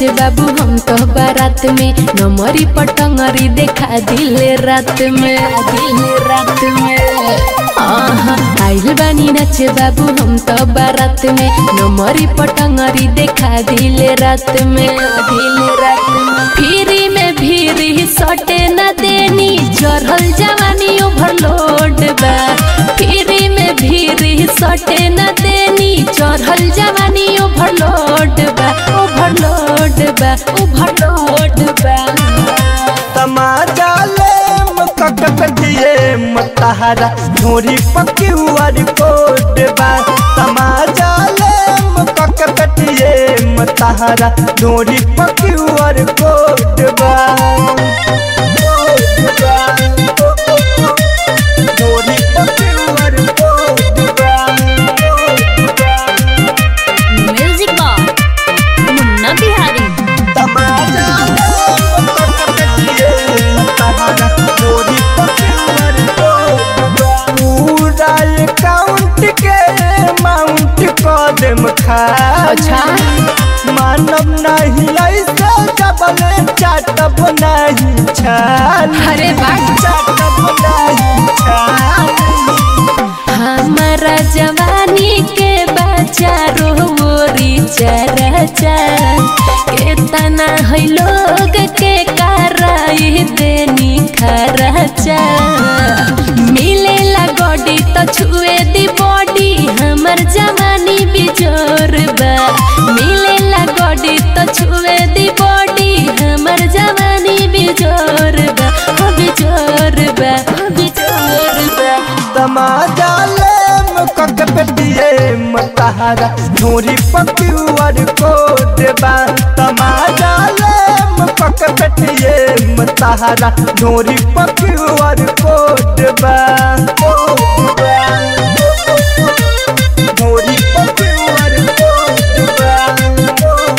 नाचे बाबू हम तो बारात में नमरी पटंगरी देखा दिले रात में दिले रात में आहा, आइल बानी नाचे बाबू हम तो बारात में नमरी पटंगरी देखा दिले रात में दिले रात में फिरी में भीरी सटे न देनी चढ़ल जवानी ओवरलोड बा फिरी में भीरी सटे न देनी चढ़ल जवानी ओवरलोड बा ओवरलोड बा ओवरलोड बा तमाजा ले मकक कटिए मतहारा ढोरी पकी हुआर कोट बा तमाजा ले मकक कटिए मतहारा ढोरी पकी हुआर कोट बा ढोरी पकी हुआर कोट बा म्यूजिक बॉक्स मुन्ना बिहारी तमाजा पूरा अकाउंट के अमाउंट कदम खा अच्छा मानव नहीं ऐसे डबल चाटब नहीं छाल अरे वाह चाटब नहीं छाल हमारा जवानी के बच्चा रोरी चरचा के तना है लोग के कराई देनी खरचा मिलेला गोडी तो छुए दी बॉडी हमर जवानी बिजोर बा मिलेला गोडी तो छुए दी बॉडी हमर जवानी बिजोर बा हो बिजोर बा हो बिजोर बा तमाजा ले मकक पेटिए मतहारा ढोरी पक्यूर को देबा तमाजा ले मकक पेटिए मतहारा ढोरी पक्यूर को देबा ढोरी पक्यूर को देबा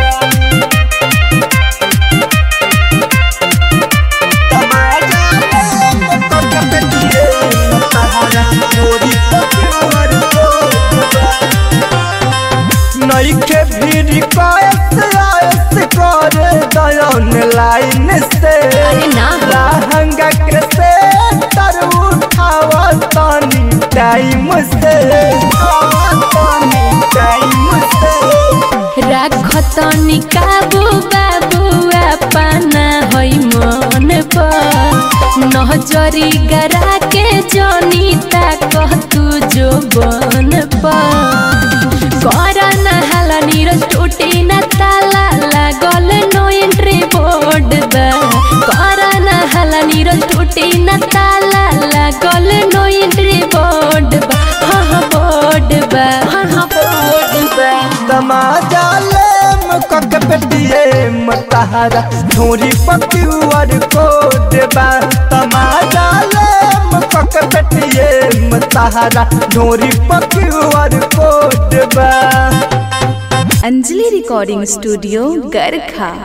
तमाजा ले मकक पेटिए मतहारा ढोरी पक्यूर को देबा नईखे भीड़ कायस आयस कर दयन लाइन से अरे ना। लहंगा के से तर उठावा तानी टाइम से उठावा तानी टाइम से राखतनी काबू बाबू अपना होई मन पर नजरी गरा के जनीता कह तू जो बन पर कर नहाला नीरज टूटी न ताला लागल नो एंट्री बोर्ड बा कर नहाला नीरज टूटी न ताला लागल नो एंट्री बोर्ड बा हाँ हाँ बोर्ड बा हाँ हाँ बोर्ड बा तमाजा ले मकक पेटिए मतहारा ढोरी पक्यूर को देबा तमाजा ले मकक पेटिए मतहारा ढोरी पक्यूर को देबा अंजलि रिकॉर्डिंग स्टूडियो गरखा